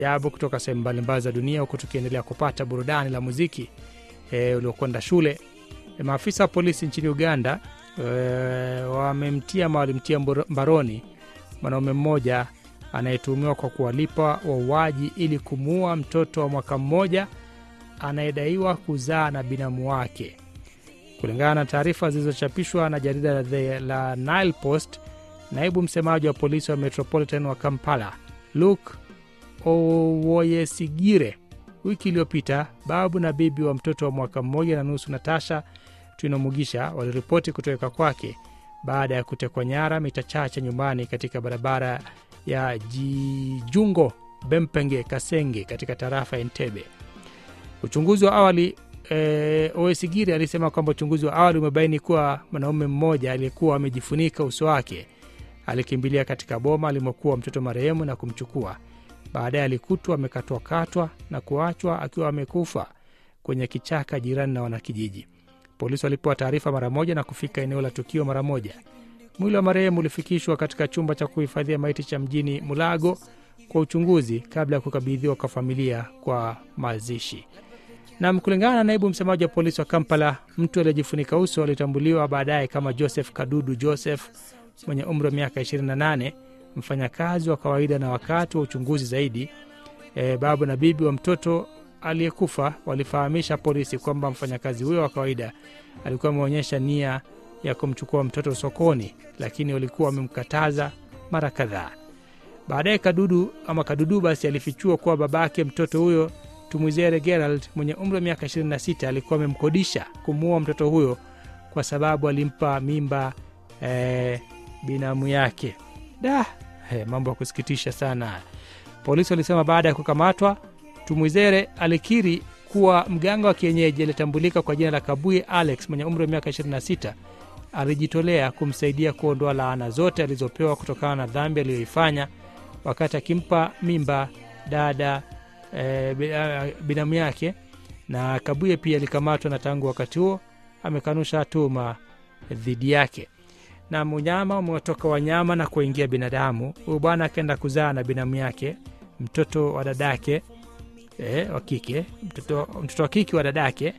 ajabu kutoka sehemu mbalimbali za dunia, huku tukiendelea kupata burudani la muziki e, uliokwenda shule. E, maafisa wa polisi nchini Uganda e, wamemtia ama walimtia mboro- mbaroni mwanaume mmoja anayetuhumiwa kwa kuwalipa wauaji ili kumuua mtoto wa mwaka mmoja anayedaiwa kuzaa na binamu wake. Kulingana na taarifa zilizochapishwa na jarida la, The, la Nile Post, naibu msemaji wa polisi wa Metropolitan wa Kampala Luke Owoyesigire wiki iliyopita, babu na bibi wa mtoto wa mwaka mmoja na nusu Natasha Twinomugisha waliripoti kutoweka kwake baada ya kutekwa nyara mita chache nyumbani katika barabara ya Jijungo Bempenge Kasenge katika tarafa ya Entebbe. Uchunguzi wa awali e, Owesigiri alisema kwamba uchunguzi wa awali umebaini kuwa mwanaume mmoja aliyekuwa amejifunika uso wake alikimbilia katika boma alimokuwa mtoto marehemu na kumchukua. Baadaye alikutwa amekatwakatwa na kuachwa akiwa amekufa kwenye kichaka jirani na wanakijiji. Polisi walipewa taarifa mara moja na kufika eneo la tukio mara moja. Mwili wa marehemu ulifikishwa katika chumba cha kuhifadhia maiti cha mjini Mulago kwa uchunguzi kabla ya kukabidhiwa kwa familia kwa mazishi. Na kulingana na naibu msemaji wa polisi wa Kampala, mtu aliyejifunika uso alitambuliwa baadaye kama Joseph Kadudu Joseph mwenye umri wa miaka 28, mfanyakazi wa kawaida. Na wakati wa uchunguzi zaidi, e, babu na bibi wa mtoto aliyekufa walifahamisha polisi kwamba mfanyakazi huyo wa kawaida alikuwa ameonyesha nia ya kumchukua mtoto sokoni, lakini walikuwa wamemkataza mara kadhaa. Baadaye Kadudu ama Kadudu basi alifichua kuwa babake mtoto huyo Tumwizere Gerald mwenye umri wa miaka 26 alikuwa amemkodisha kumuua mtoto huyo kwa sababu alimpa mimba eh, binamu yake. Da, eh, mambo ya kusikitisha sana. Polisi walisema baada ya kukamatwa, Tumwizere alikiri kuwa mganga wa kienyeji aliyetambulika kwa jina la Kabuye Alex mwenye umri wa miaka 26 alijitolea kumsaidia kuondoa laana zote alizopewa kutokana na dhambi aliyoifanya wakati akimpa mimba dada e, binamu yake. Na Kabuye pia alikamatwa na tangu wakati huo amekanusha tuhuma dhidi yake. Na mnyama umewatoka wanyama na kuingia binadamu. Huyu bwana akaenda kuzaa na binamu yake mtoto wa dadake e, wa kike mtoto, mtoto wa kike wa dadake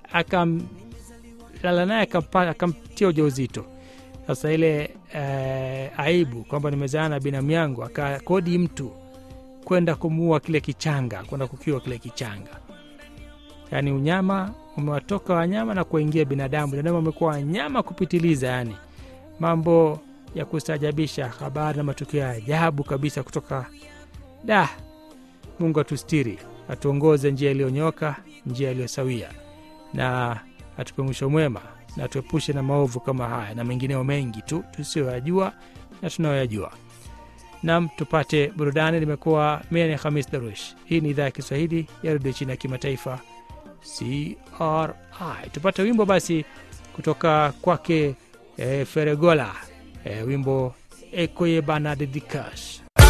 akamlala naye akamtia ujauzito. Sasa ile e, aibu kwamba nimezaa na binamu yangu, akakodi mtu kwenda kumuua kile kichanga, kwenda kukiwa kile kichanga. Yaani unyama umewatoka wanyama na kuingia binadamu. Binadamu amekuwa wanyama kupitiliza, yani mambo ya kustajabisha, habari na matukio ya ajabu kabisa kutoka da. Mungu atustiri, atuongoze njia iliyonyoka, njia iliyosawia, na atupe mwisho mwema, na tuepushe na maovu kama haya na mengineo mengi tu tusiyoyajua na tunayoyajua. Nam, tupate burudani. Limekuwa mie ni Hamis Darush. Hii ni idhaa ya Kiswahili ya redio chini ya kimataifa CRI. Tupate wimbo basi kutoka kwake e, Feregola e, wimbo ekoye bana dedikash